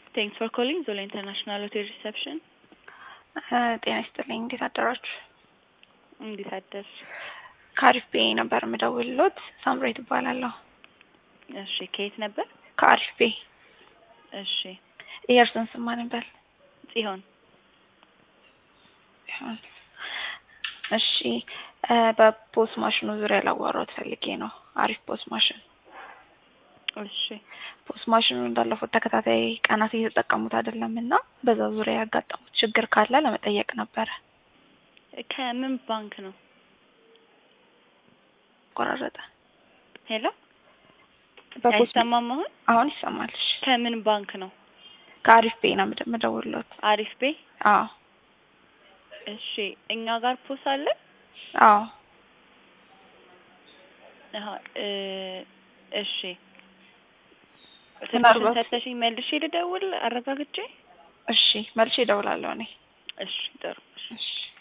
ቴንክስ ፎር ኮሊንግ ዞላ ኢንተርናሽናል ሆቴል ሪሰፕሽን። ጤና ይስጥልኝ። እንዴት አደራችሁ? እንዴት አደርሽ? ከአሪፍ ቤ ነበር የምደውልሎት። ሳምሬት እባላለሁ። እሺ፣ ከየት ነበር? ከአሪፍ ቤ። እሺ፣ የእርሱን ስም ማን ነበር? ጽዮን። ይሁን። እሺ፣ በፖስ ማሽኑ ዙሪያ ላዋራዎት ፈልጌ ነው። አሪፍ ፖስ ማሽን እሺ፣ ፖስ ማሽኑ እንዳለፉት ተከታታይ ቀናት እየተጠቀሙት አይደለም እና በዛ ዙሪያ ያጋጠሙት ችግር ካለ ለመጠየቅ ነበረ። ከምን ባንክ ነው? ቆራረጠ። ሄሎ፣ በፖስ አይሰማም አሁን? አሁን ይሰማል። እሺ። ከምን ባንክ ነው? ከአሪፍ ቤ ነው የምደ- የምደውልሎት። አሪፍ ቤ። አዎ እሺ፣ እኛ ጋር ፖስ አለ? አዎ አሃ፣ እ እሺ ምናልባት- ስልክሽን ሰጥተሽኝ መልሼ ልደውል አረጋግጬ? እሺ መልሼ እደውላለሁ እኔ። እሺ፣ ጥሩ። እሺ